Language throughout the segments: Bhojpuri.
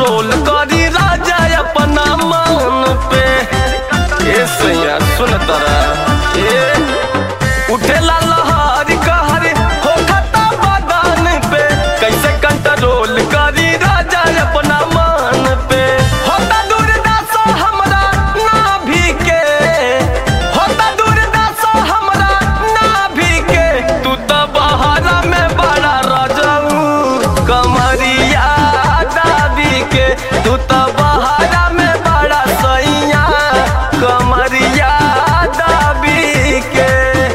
कंट्रोल करी राजा अपना मान पे ए सैया सुन तरा ए उठेला लहर कहर हो खता बदान पे कैसे कंट्रोल करी राजा अपना मान पे होता दुर्दशा हमरा नाभि के होता दुर्दशा हमरा नाभि के तू तो बहारा में बड़ा रजऊ कमरिया दाबी के तू तो बहारा में बड़ा सैया कमरिया दाबी के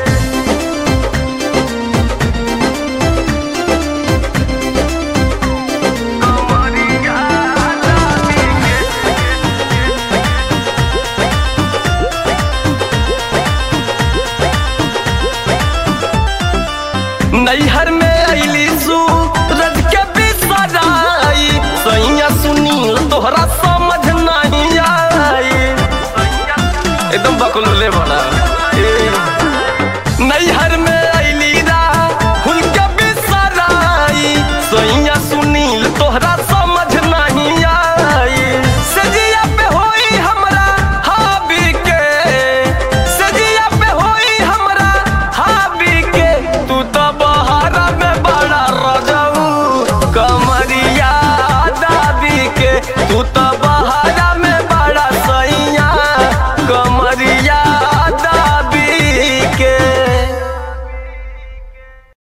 कमरिया दाबी के नैहर